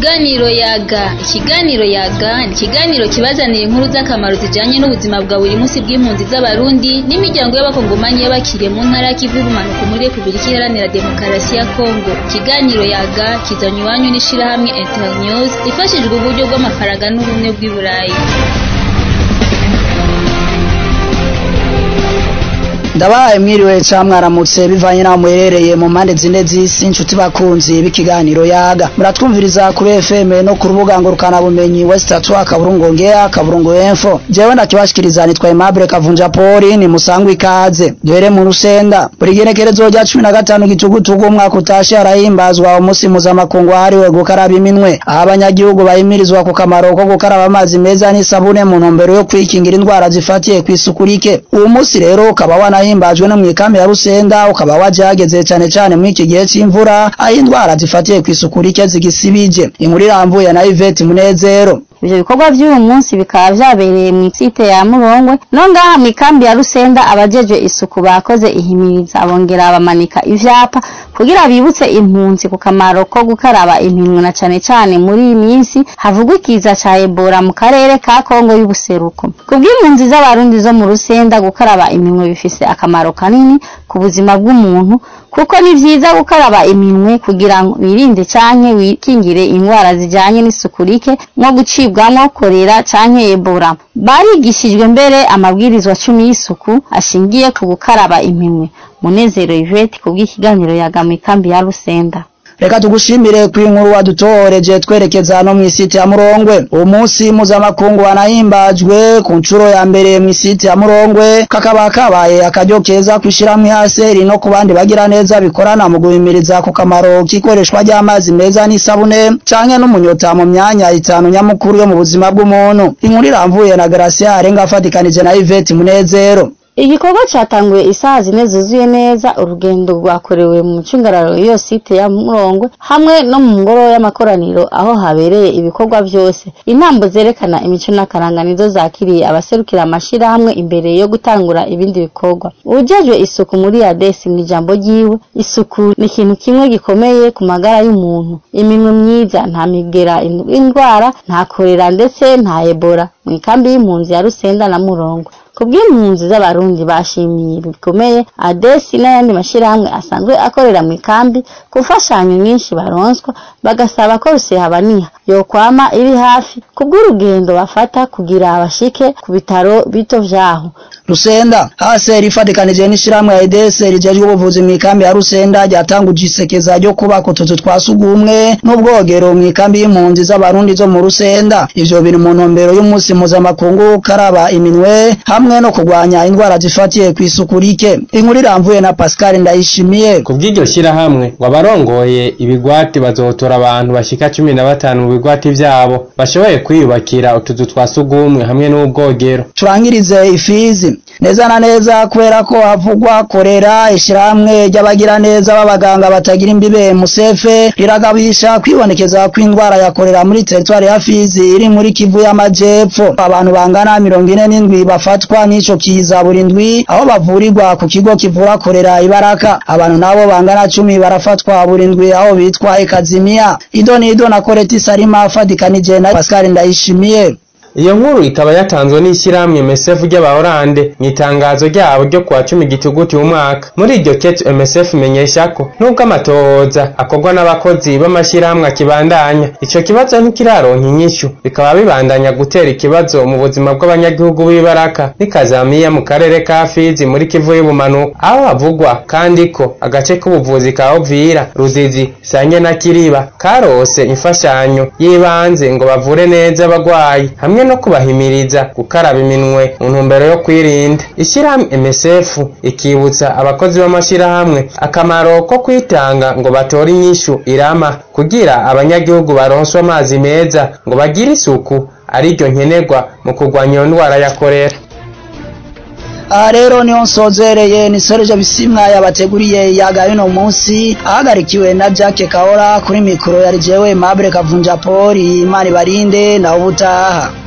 Ikiganiro yaga ikiganiro yaga ni ikiganiro kibazanira inkuru z'akamaro zijanye n'ubuzima bwa buri munsi bw'impunzi z'abarundi n'imiryango y'abakongomanyi y'abakiriye mu ntara y'ikivu y'ubumanuko muri Repubulika Iharanira Demokarasi ya Kongo ikiganiro yaga kizanywe iwanyu n'ishirahamwe Internews ifashijwe uburyo bw'amafaranga n'ubumwe bw'i Burayi ndabaye mwiriwe ca mwaramutse bivanye naho muherereye mu mpande zine z'isi inshuti bakunzi b'ikiganiro yaga muratwumviriza kuri FM no ku rubuga ngurukana bumenyi West Atwa kaburungu ngea kaburungu info jewe ndakibashikiriza nitwa Aimable Kavunja Poli ni musangwa ikaze duhere mu rusenda buri genekerezo rya 15 gitugutugu umwaka utashe arahimbazwa umunsi mpuzamakungu wahariwe gukaraba iminwe aho abanyagihugu bahimirizwa ku kamaro ko gukaraba amazi meza n'isabune mu ntumbero yo kwikingira indwara zifatiye kw'isuku rike uwo munsi rero ukaba wana himbajwe no mwikambi ya Rusenda ukaba waje hageze cyane cyane muri iki gihe c'imvura aho indwara zifatiye kw'isuku rike zigisibije inkuru irambuye na Yvette Munezero ivyo bikorwa vy'uyu munsi bikaba vyabereye mu site ya Murongwe no ngaha mw'ikambi ya Rusenda abajejwe isuku bakoze ihimiriza bongera bamanika ivyapa kugira bibutse impunzi ku kamaro ko gukaraba iminwe na cane cane muri iyi minsi havugwa ikiza ca Ebola mu karere ka Kongo y'ubuseruko kubw'impunzi z'abarundi zo mu Rusenda gukaraba iminwe bifise akamaro kanini ku buzima bw'umuntu kuko ni vyiza gukaraba iminwe kugira ngo wirinde canke wikingire indwara zijanye n'isuku rike nko gucibwamwo korera canke Ebola barigishijwe mbere amabwirizwa cumi y'isuku ashingiye ku gukaraba iminwe Munezero Yvette kubw'ikiganiro yagamwe kambi ya Rusenda reka tugushimire ku inkuru wadutohoreje twerekeza no mw'isite ya Murongwe uwo munsi mpuzamakungu wanahimbajwe ku nshuro ya mbere mw'isite ya Murongwe kakaba kabaye akaryo keza kwishyiramwe haseri no ku bandi bagira neza bikorana mu guhimiriza ku kamaro k'ikoreshwa ry'amazi meza n'isabune canke n'umunyota mu myanya itanu nyamukuru yo mu buzima bw'umuntu inkuru iramvuye na Gracia arenga afatikanije na Yvette Munezero igikorwa catanguye isaha zine zuzuye neza urugendo rwakorewe mu micungararo y'iyo site ya Murongwe hamwe no mu ngoro y'amakoraniro aho habereye ibikorwa vyose intambo zerekana imico n'akaranga nizo zakiriye abaserukira amashirahamwe imbere yo gutangura ibindi bikorwa ujejwe isuku muri Adesi mu ijambo ryiwe isuku ni ikintu kimwe gikomeye ku magara y'umuntu iminwe myiza nta migera indwara nta korera ndetse nta Ebola mu ikambi y'impunzi ya Rusenda na Murongwe kubw'impunzi z'abarundi bashimiye bikomeye adesi n'ayandi mashirahamwe asanzwe akorera mu ikambi gufashanyo nyinshi baronswa bagasaba ko rusehabaniha yokwama iri hafi kubw'urugendo bafata kugira bashike ku bitaro bito vyaho Rusenda haseri ifatikanije n'ishiramwe ya EDS rijejwe ubuvuzi mu ikambi ya Rusenda ryatanguje isekeza ryo kubaka utuzu twa sugumwe n'ubwogero mu ikambi y'impunzi z'abarundi zo mu Rusenda ivyo biri mu ntumbero y'umunsi mpuzamakungu karaba iminwe hamwe no kurwanya indwara zifatiye kw'isuku rike inkuru iramvuye na Pascal Ndayishimiye kubw'iryo shirahamwe ngo abarongoye ibigwati bazotora abantu bashika cumi na batanu mu bigwati vyabo bashoboye kwiyubakira utuzu twa sugumwe hamwe n'ubwogero turangirize ifizi neza na neza kubera ko havugwa korera ishiramwe ry'abagira neza b'abaganga batagira imbibe musefe riragabisha kwibonekeza kw'indwara ya korera muri teritwari ya Fizi iri muri Kivu y'Amajepfo abantu bangana mirongo ine n'indwi bafatwa n'ico kiza buri ndwi aho bavurirwa ku kigo kivura korera ibaraka abantu nabo bangana cumi barafatwa buri ndwi aho bitwa ekazimia ido nido na koreti sarima afadikanije na Pascal Ndayishimiye iyo nkuru ikaba yatanzwe n'ishyirahamwe MSF ry'abahorande mu itangazo ryabo ryo kuwa cumi gituguti umwaka muri iryo kete MSF imenyesha ko nubwo amatohoza akorwa n'abakozi b'amashyirahamwe akibandanya ico kibazo ntikiraronka inyishu bikaba bibandanya gutera ikibazo mu buzima bw'abanyagihugu b'ibaraka n'ikazamiya mu karere ka Fizi muri Kivu y'ubumanuko aho havugwa kandi ko agace k'ubuvuzi ka Ovira Ruzizi Sange na Kiriba karose imfashanyo y'ibanze ngo bavure neza abagwayi hamwe no kubahimiriza gukaraba iminwe mu ntumbero yo kwirinda ishyirahamwe MSF ikibutsa abakozi b'amashyirahamwe akamaro ko kwitanga ngo batore inyishu irama kugira abanyagihugu baronswe amazi meza ngo bagire isuku ariryo nkenerwa mu kurwanya iyo ndwara ya korera aha rero niho nsozereye ni Serge Bisimwa yabateguriye yaga yuno munsi ahagarikiwe na Jacques Kahora kuri mikoro yari jewe Mabure Kavunja Paul Imana ibarinde na ubutaha